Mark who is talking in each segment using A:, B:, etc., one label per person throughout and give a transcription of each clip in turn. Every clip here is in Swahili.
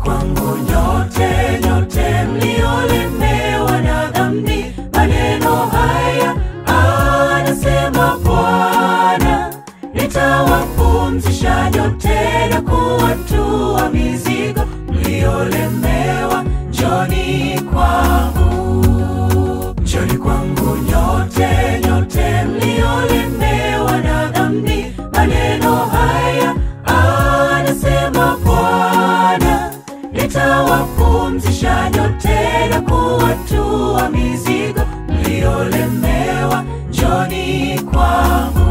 A: kwangu nyote nyote mliolemewa na dhambi, maneno haya anasema Bwana, nitawapumzisha nyote na kuwatua mizigo mliolemewa, njoni kwangu, njoni kwangu nyote nyote mliolemewa na dhambi, maneno haya anasema Bwana, nitawapumzisha nyote na kuwatua mizigo mliolemewa, njoni kwangu.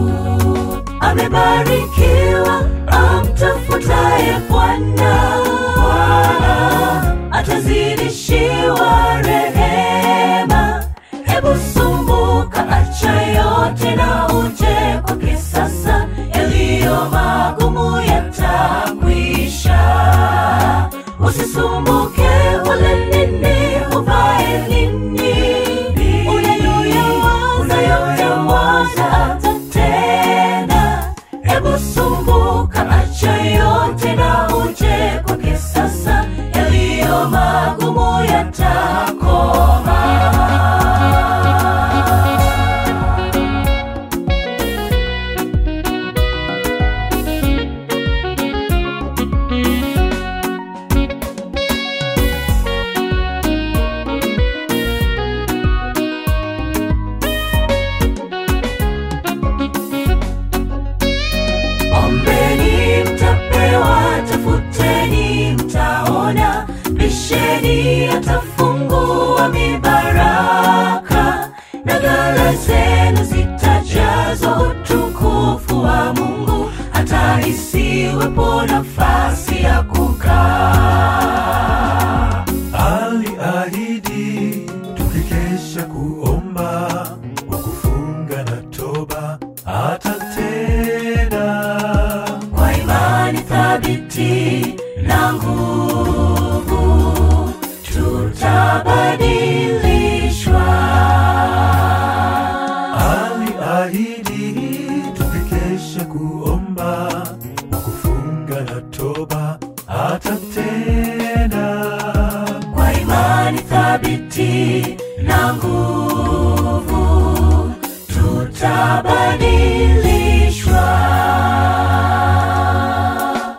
A: Amebarikiwa amtafutaye Bwana, Bwana atazidishiwa rehema. Hebu sumbuka, acha yote na uje kwake sasa, yaliyo magumu yatakwisha. Usisumbuke ule nini, uvae nini, unayoyawaza yote atatenda. Hebu sumbuka, acha yote na uje kwake sasa, yaliyo magumu yatakoma. Ombeni mtapewa, tafuteni mtaona, bisheni atafungua mibaraka, na ghala zenu zitajazwa utukufu wa Mungu, hata isiwepo nafasi ya kukaa.
B: Aliahidi tukikesha kuomba kwa kufunga na toba atatenda.
A: kwa imani thabiti na nguvu tutabadilishwa.
B: Aliahidi tukikesha kuomba kwa kufunga na toba atatenda.
A: Kwa imani thabiti na nguvu tutabadilishwa.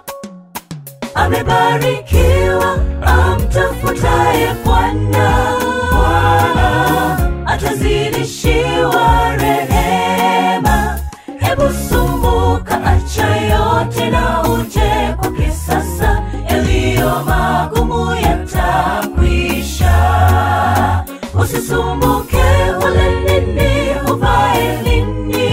A: Amebarikiwa amtafutaye Bwana, Bwana atazidishiwa rehema. Hebu sumbuka, acha yote na uje kwake sasa, yaliyo magumu yatakwisha. Usisumbuke ule nini, uvae nini,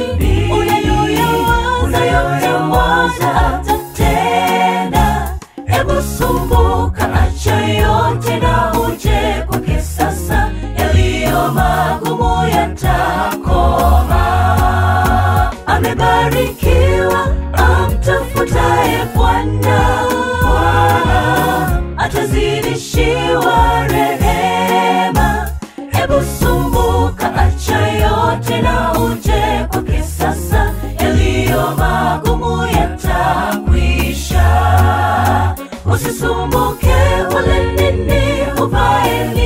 A: unayoyawaza atatenda. Hebu sumbuka, acha yote na uje kwake sasa, yaliyo magumu yatakoma. Amebarikiwa amtafutaye Bwana, Bwana atazidishiwa rehema. Hebu sumbuka, acha yote na uje kwake sasa, yaliyo magumu yatakwisha. Usisumbuke ule nini, uvae nini